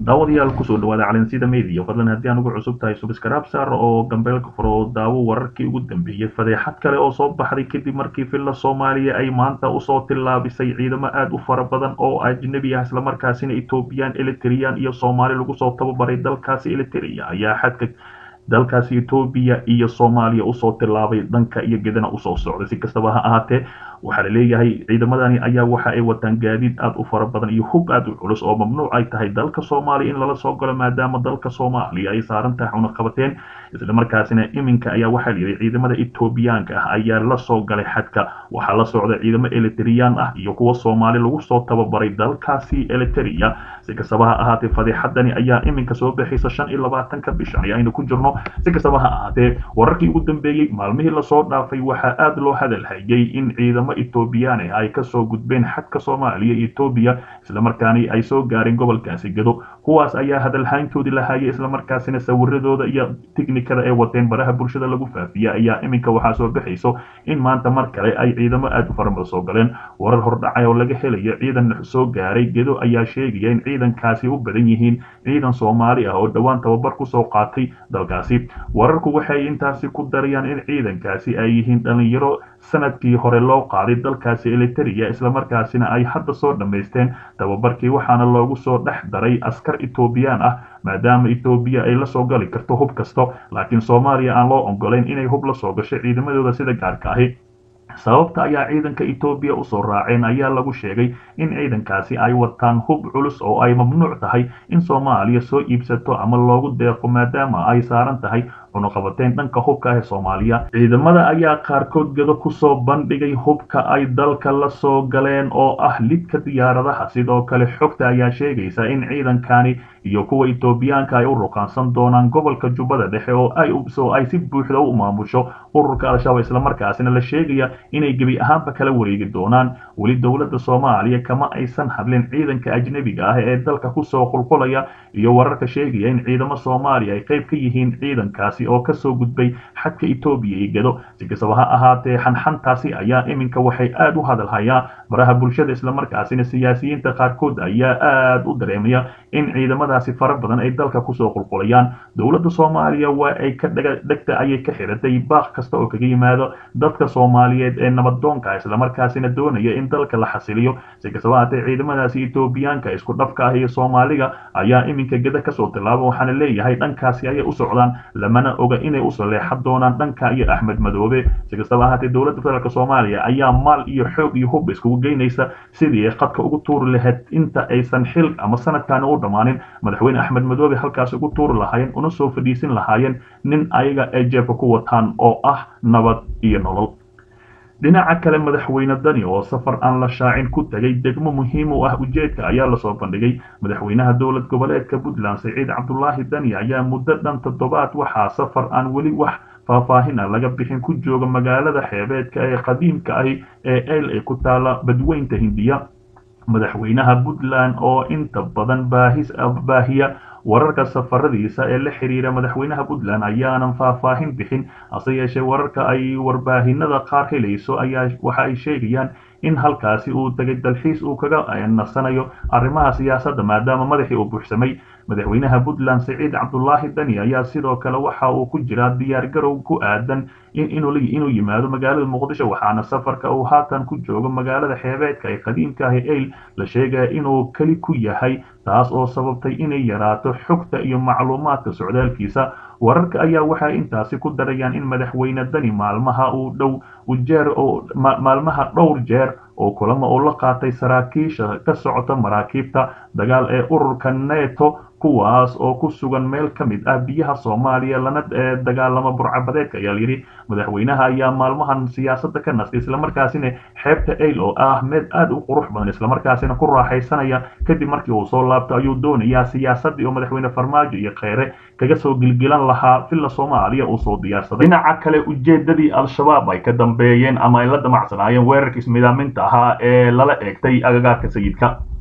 daawadayaal kusoo dhawaada calansida media fadlan haddii aan ugu cusub tahay subscribe saar oo gambeelka furo daawo wararkii ugu dambeeyey fadeexad kale oo soo baxday kadib markii villa soomaaliya ay maanta usoo tillaabisay ciidamo aad u fara badan oo ajnabi ah islamarkaasina ethoobiyan elitirian iyo soomaali lagu soo tababaray dalkaasi eliteria ayaa xadka dalkaasi etoobiya iyo soomaaliya usoo tillaabay dhanka iyo gedana usoo socday si kastaba ha ahaatee waxaa la leeyahay ciidamadani ayaa waxa ay wataan gaadiid aad u fara badan iyo hub aad u culus oo mamnuuc ay tahay dalka soomaaliya in lala soo galo maadaama dalka soomaaliya ay saaran tahay cunaqabateen islamarkaasina iminka ayaa waxaa la yidhi ciidamada etoobiyaanka ah ayaa la soo galay xadka waxaa la socda ciidamo elitriyaan ah iyo kuwa soomaali lagu soo tababaray dalkaasi eliteria si kastaba ha ahaatee fadeexadani ayaa iminka soo baxaysa shan iyo labaatanka bishan ayaynu ku jirno si kastaba ha ahaatee wararkii ugu dambeeyey maalmihii lasoo dhaafay waxaa aad loo hadalhayay in ciidamo ethoobiyaani ay kasoo gudbeen xadka soomaaliya iyo etoobiya islamarkaani ay soo gaareen gobolkaasi gado kuwaas ayaa hadalhayntoodii lahaayay islamarkaasina sawiradooda iyo tiknikada ay wateen baraha bulshada lagu faafiya ayaa iminka waxaa soo baxayso in maanta mar kale ay ciidamo aad u farabada soo galeen warar hordhacay oo laga helayo ciidan soo gaaray gedo ayaa sheegaya in ciidankaasi u badan yihiin ciidan soomaali ah oo dhowaan tababar kusoo qaatay dalkaasi wararku waxay intaasi ku darayaan in ciidankaasi ay yihiin dhalinyaro sanadkii hore loo qaaday dalkaasi eliteria islamarkaasina ay hadda soo dhammaysteen tababarkii waxaana loogu soo dhex daray askar etoobiyaan ah maadaama etoobiya ay la soo gali karto hub kasto laakiin soomaaliya aan loo ogolayn inay hub la soo gasho ciidamadooda sida gaarka ahi sababta ayaa ciidanka etoobiya usoo raaceen ayaa lagu sheegay in ciidankaasi ay wataan hub culus oo ay mamnuuc tahay in soomaaliya soo iibsato ama loogu deeqo maadaama ay saaran tahay cunuqabateen dhanka hubka ah ee soomaaliya ciidamada ayaa qaarkood gado kusoo bandhigay hubka ay dalka la soo galeen oo ah lidka diyaaradaha sidoo kale xogta ayaa sheegaysa in ciidankani iyo kuwa etoobiyaanka ay u ruqaansan doonaan gobolka jubbada dhexe oo ay soo ay si buuxda u maamusho ururka al-shabaab islamarkaasina la sheegaya inay gebi ahaanba kala wareegi doonaan weli dowladda soomaaliya kama aysan hadlin ciidanka ajnebiga ah ee dalka kusoo qulqulaya iyo wararka sheegaya in ciidamo soomaaliya ay qayb ka yihiin ciidankaasi oo kasoo gudbay xadka etoobiya iyo gado si kastaba ha ahaatee xanxantaasi ayaa iminka waxay aad u hadalhayaan baraha bulshada islamarkaasina siyaasiyiinta qaarkood ayaa aad u dareemaya in ciidamadaasi fara badan ay dalka kusoo qulqulayaan dowladda soomaaliya waa ay ka dhegta ayay ka xiratay baaq kasta oo kaga yimaado dadka soomaaliyeed ee nabadoonka islamarkaasina doonaya in dalka la xasiliyo si kastaba haatee ciidamadaasi etoobiyaanka isku dhafka ah iyo soomaaliga ayaa iminka geda kasoo tilaaba waxaana leeyahay dhankaasi ayay u socdaan lamana oga inay usoo leexan doonaan dhanka iyo axmed madoobe si kastaba ahaatee dowladda federaalk soomaaliya ayaa maal iyo xoog iyo hub iskugu geynaysa sidii ay qadka ugu tuuri lahayd inta aysan xil ama sanadkaani u dhammaanin madaxweyne axmed madoobe halkaas ugu tuuri lahaayeen una soo fadhiisin lahaayeen nin ayaga ay jeebka ku wataan oo ah nabad iyo nolol dhinaca kale madaxweyne dani oo safar aan la shaacin ku tegay degmo muhiim u ah ujeedka ayaa lasoo bandhigay madaxweynaha dowlad goboleedka puntland siciid cabdulaahi dani ayaa muddo dhan toddobaad waxaa safar aan weli wax faahfaahin ah laga bixin ku jooga magaalada xeebeedka ee qadiimka ahi ee el ee ku taala badweynta hindiya madaxweynaha puntland oo inta badan baahis baahiya wararka safaradiisa ee la xiriira madaxweynaha puntland ayaanan faahfaahin bixin hase yeeshee wararka ay warbaahinada qaar helayso ayaa waxa ay sheegayaan in halkaasi uu tegay dalxiis uu kaga nasanayo arrimaha siyaasadda maadaama madaxii uu buuxsamay madaxweynaha puntland siciid cabdulaahi dani ayaa sidoo kale waxa uu ku jiraa diyaargarow ku aadan inuu yimaado magaalada muqdisho waxaana safarka uu haatan ku joogo magaalada xeebeedka ee qadiimka ah eyl la sheegaya inuu keli ku yahay taas oo sababtay inay yaraato xogta iyo macluumaadka socdaalkiisa wararka ayaa waxay intaasi ku darayaan in madaxweyne dani maalmaha uu dhow ujeer oo maalmaha dhowr jeer oo kulamo uu la qaatay saraakiisha ka socota maraakiibta dagaal ee ururka neto kuwaas oo ku sugan meel ka mid ah biyaha soomaaliya lana dagaalama burcabadeedka ayaa layidhi madaxweynaha ayaa maalmahan siyaasadda ka nastay islamarkaasina xeebta eyl oo ah mid aad u qurux badan islamarkaasina ku raaxaysanaya kadib markii uu soo laabto ayuu doonayaa siyaasaddii oo madaxweyne farmaajo iyo kheyre kaga soo gilgilan lahaa villa soomaaliya uu soo diyaarsaday dhinaca kale ujeedadii al-shabaab ay ka dambeeyeen ama ay la damacsanaayeen weerarkii ismidaaminta ahaa ee lala eegtay agagaarka sayidka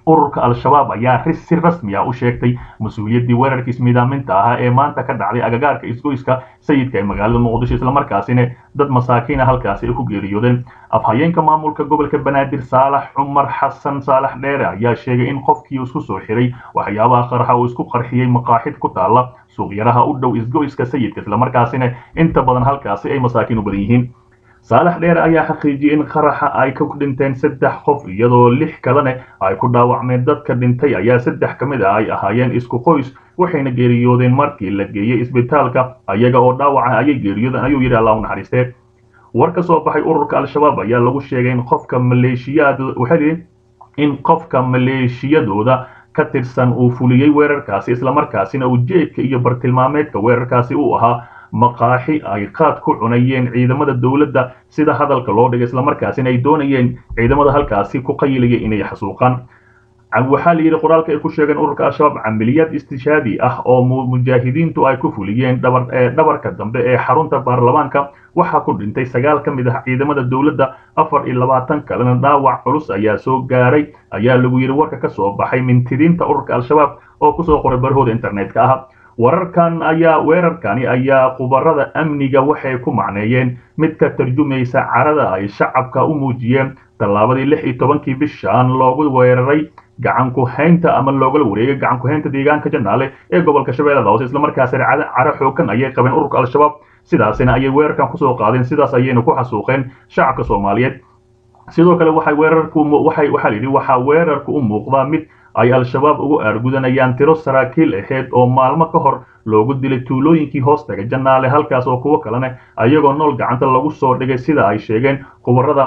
ururka al-shabaab ayaa si rasmi ah u sheegtay mas-uuliyaddii weerarkii ismiidaaminta ahaa ee maanta ka dhacday agagaarka isgoyska sayidka ee magaalada muqdisho islamarkaasina dad masaakiina halkaasi ay ku geeriyoodeen afhayeenka maamulka gobolka banaadir saalax cumar xasan saalax dheere ayaa sheegay in qofkii isku soo xiray waxyaabaha qarxa uu isku qarxiyey maqaaxid ku taalla suuqyaraha u dhow isgoyska sayidka islamarkaasina inta badan halkaasi ay masaakiin u badan yihiin saalax dheere ayaa xaqiijiyey in qaraxa ay ka dhinteen saddex qof iyadoo lix kalena ay ku dhaawacmeen dadka dhintay ayaa saddex ka mid ah ay ahaayeen isku qoys waxayna geeriyoodeen markii la geeyey isbitaalka ayaga oo dhaawaca ayay geeriyoodeen ayuu yidhi allah u naxariistee war ka soo baxay ururka al-shabaab ayaa lagu sheegay in qofka maleeshiyaad waxay in qofka maleeshiyadooda ka tirsan uu fuliyey weerarkaasi islamarkaasina ujeedka iyo bartilmaameedka weerarkaasi uu ahaa maqaaxi ay qaad ku cunayeen ciidamada dowladda sida hadalka loo dhigay islamarkaasina ay doonayeen ciidamada halkaasi ku qayilaya inay xasuuqaan waxaa la yidhi qoraalka ay ku sheegeen ururka al-shabaab camaliyaad istishaadi ah oo mujaahidiintu ay ku fuliyeen dhabarka dambe ee xarunta baarlamaanka waxaa ku dhintay sagaal ka mid ah ciidamada dowladda afar iyo labaatan kalena dhaawac culus ayaa soo gaaray ayaa lagu yidhi warka ka soo baxay mintidiinta ururka al-shabaab oo kusoo qoray barahooda internetka ah wararkan ayaa weerarkani ayaa khubarada amniga waxay ku macneeyeen mid ka tarjumaysa carada ay shacabka u muujiyeen tallaabadii lix iyo tobankii bishaan loogu weeraray gacan ku haynta ama loogala wareegay gacan ku haynta deegaanka janaale ee gobolka shabeellada hoose islamarkaasina caro xoogan ayay qabeen ururka al-shabaab sidaasina ayay weerarkan kusoo qaadeen sidaas ayayna ku xasuuqeen shacabka soomaaliyeed sidoo kale waxay weerarku waxay waxaa la yidhi waxaa weerarku u muuqdaa mid ay al-shabaab ugu aargudanayaan tiro saraakiil aheyd oo maalmo ka hor loogu dilay tuulooyinkii hoostaga janaale halkaas oo kuwo kalena ayagoo nool gacanta lagu soo dhigay sida ay sheegeen khubarada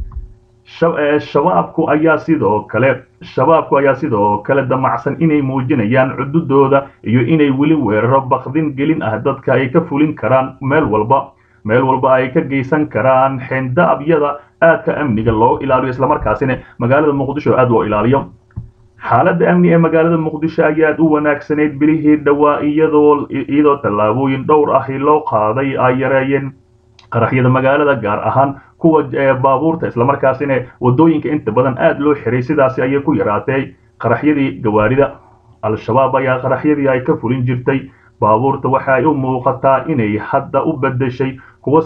shabaabku ayaa sidoo kale shabaabku ayaa sidoo kale damacsan inay muujinayaan cududooda iyo inay weli weeraro bakdin gelin ah dadka ay ka fulin karaan meel walba meel walba ay ka geysan karaan xendaabyada aadka amniga loo ilaaliyo islamarkaasina magaalada muqdisho aad loo ilaaliyo xaaladda amni ee magaalada muqdisho ayaad u wanaagsanayd bilihii dhowaa iyadoo iyadoo tallaabooyin dhowr ahi loo qaaday ay yareeyeen qaraxyada magaalada gaar ahaan kuwa baabuurta islamarkaasina wadooyinka inta badan aad loo xiray sidaasi ayay ku yaraatay qaraxyadii gawaarida al-shabaab ayaa qaraxyadii ay ka fulin jirtay baabuurta waxa ay u muuqataa inay hadda u bedeshay kuwa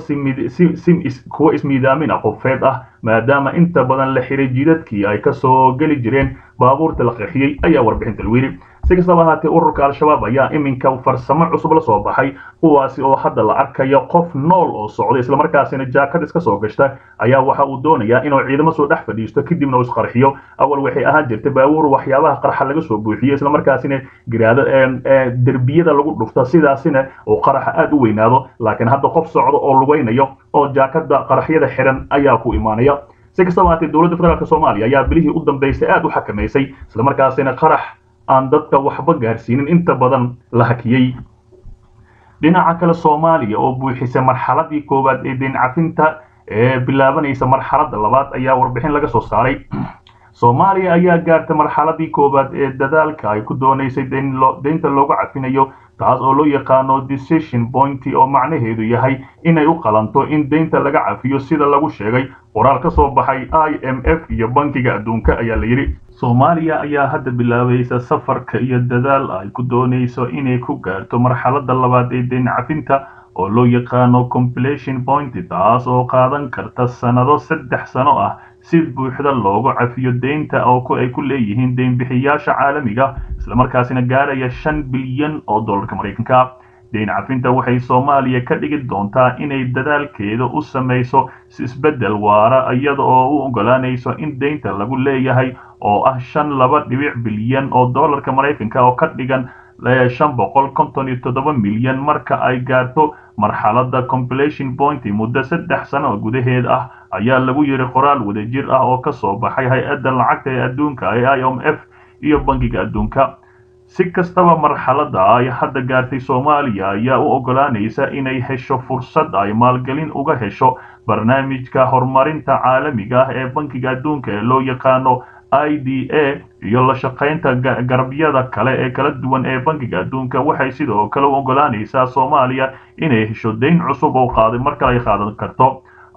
kuwa ismiidaamin qofeed ah maadaama inta badan la xiray jidadkii ay kasoo geli jireen baabuurta la qaxiyey ayaa warbixinta lagu yidhi si kastaba ahaatee ururka al-shabaab ayaa iminka farsamo cusub la soo baxay kuwaasi oo hadda la arkayo qof nool oo socda islamarkaasina jaakad iska soo gashta ayaa waxa uu doonayaa inuu ciidamo soo dhex fadhiisto kadibna uu isqarxiyo awal waxay ahaan jirtay baabuur waxyaabaha qarxa laga soo buuxiyo islamarkaasina giraado derbiyada lagu dhufto sidaasina uu qaraxa aad u weynaado laakiin hadda qof socdo oo lugaynayo oo jaakada qaraxyada xiran ayaa ku imaanaya si kastaba ahaatee dowladda federaalk soomaaliya ayaa bilihii u dambeysay aad u xakamaysay islamarkaasina qarax aan dadka waxba gaarsiinin inta badan la hakiyey dhinaca kale soomaaliya oo buuxisay marxaladii koowaad ee deyn cafinta ee bilaabanaysa marxaladda labaad ayaa warbixin laga soo saaray soomaaliya ayaa gaartay marxaladii koowaad ee dadaalka ay ku doonaysay deynta loogu cafinayo taas oo loo yaqaano decision pointy oo macnaheedu yahay inay u qalanto in deynta laga cafiyo sida lagu sheegay qoraal ka soo baxay i m f iyo bankiga adduunka ayaa la yidhi soomaaliya ayaa hadda bilaabaysa safarka iyo dadaal ay ku doonayso inay ku gaarto marxaladda labaad ee deyn cafinta oo loo yaqaano compilation point taas oo qaadan karta sannado saddex sano ah si buuxda loogu cafiyo deynta oo ay ku leeyihiin deynbixiyaasha caalamiga islamarkaasina gaaraya shan bilyan oo dollarka maraykanka deyn cafinta waxay soomaaliya ka dhigi doontaa inay dadaalkeeda u samayso isbeddel waara iyada oo u ogolaanayso in deynta lagu leeyahay oo ah shan laba dhibic bilyan oo dollarka maraykanka oo ka dhigan shan boqol konton iyo toddoba milyan marka ay gaarto marxaladda compilation point muddo saddex sano gudaheed ah ayaa lagu yidhi qoraal wadajir ah oo ka soo baxay hay-adda lacagta ee adduunka ee i m f iyo bankiga adduunka si kastaba marxaladda ay hadda gaartay soomaaliya ayaa u ogolaanaysa inay hesho fursad ay maalgelin uga hesho barnaamijka horumarinta caalamiga ah ee bankiga adduunka ee loo yaqaano i d a iyo la shaqaynta garabyada kale ee kala duwan ee bankiga adduunka waxay sidoo kale u ogolaanaysaa soomaaliya inay hesho deyn cusub oo qaaday mar kale ay qaadan karto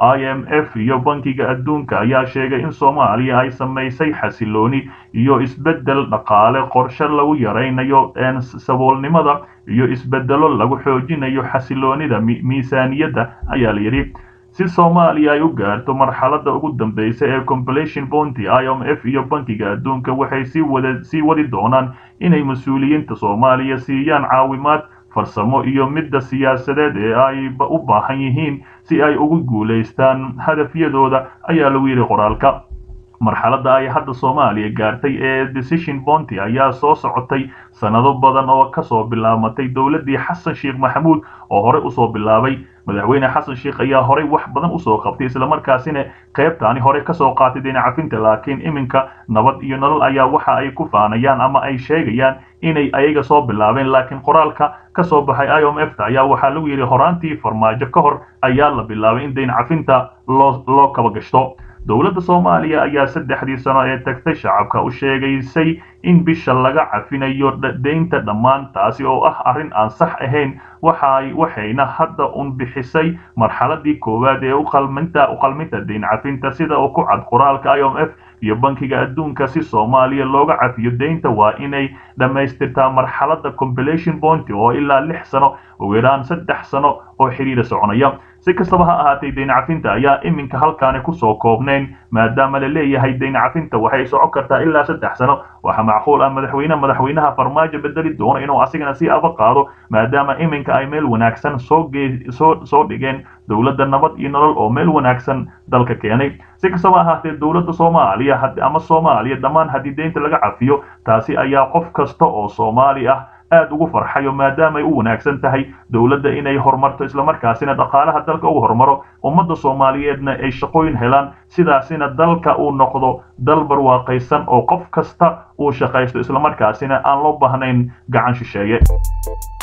i m f iyo bankiga adduunka ayaa sheegay in soomaaliya ay samaysay xasilooni iyo isbeddel dhaqaale qorshe lagu yaraynayo saboolnimada iyo isbeddelo lagu xoojinayo xasiloonida miisaaniyadda ayaa la yidhi si soomaaliya ay u gaarto marxaladda ugu dambeysa ee compilation bonty i m f iyo bankiga adduunka waxay sii wadi doonaan inay mas-uuliyiinta soomaaliya siiyaan caawimaad farsamo iyo midda siyaasadeed ee ay u baahan yihiin si ay ugu guulaystaan hadafyadooda ayaa lagu yidhi qoraalka marxaladda ay hadda soomaaliya gaartay ee decision bonty ayaa soo socotay sannado badan oo kasoo bilaabatay dowladdii xasan sheekh maxamuud oo horey usoo bilaabay madaxweyne xasan sheekh ayaa horey wax badan usoo qabtay islamarkaasina qaybtaani hore kasoo qaatay dhinacafinta laakiin iminka nabad iyo nolol ayaa waxa ay ku faanayaan ama ay sheegayaan inay ayaga soo bilaabeen laakiin qoraalka kasoo baxay i m f ta ayaa waxaa lagu yidhi horaantii farmaajo ka hor ayaa la bilaabay in dayncafinta loo loo kaba gashto dowladda soomaaliya ayaa saddexdii sano ee tagtay shacabka u sheegaysay in bisha laga cafinayo deynta dhammaan taasi oo ah arrin aan sax ahayn waxay waxayna hadda un bixisay marxaladii koowaad ee uqalminta uqalminta deyn cafinta sida uu ku cad qoraalka i m f iyo bankiga adduunka si soomaaliya looga cafiyo deynta waa inay dhammaystirtaa marxaladda compilation bonty oo ilaa lix sano ugu yaraan saddex sano oo xiriira soconaya si kastaba ha ahaatay deyn cafinta ayaa iminka halkaani kusoo koobnayn maadaama la leeyahay deyn cafinta waxay socon kartaa ilaa saddex sano waxaa macquul ah madaxweyne madaxweynaha farmaajo bedeli doono inuu asigana si aba qaado maadaama iminka ay meel wanaagsan soo soo soo dhigeen dowladda nabad iyo nolol oo meel wanaagsan dalka keenay si kastaba ahaatee dowladda soomaaliya ama soomaaliya dhammaan haddii deynta laga cafiyo taasi ayaa qof kasta oo soomaali ah aad ugu farxayo maadaama ay u wanaagsan tahay dowladda inay horumarto islamarkaasina dhaqaalaha dalka uu horumaro ummadda soomaaliyeedna ay shaqooyin helaan sidaasina dalka uu noqdo dal barwaaqaysan oo qof kasta uu shaqaysto islamarkaasina aan loo baahnayn gacan shisheeye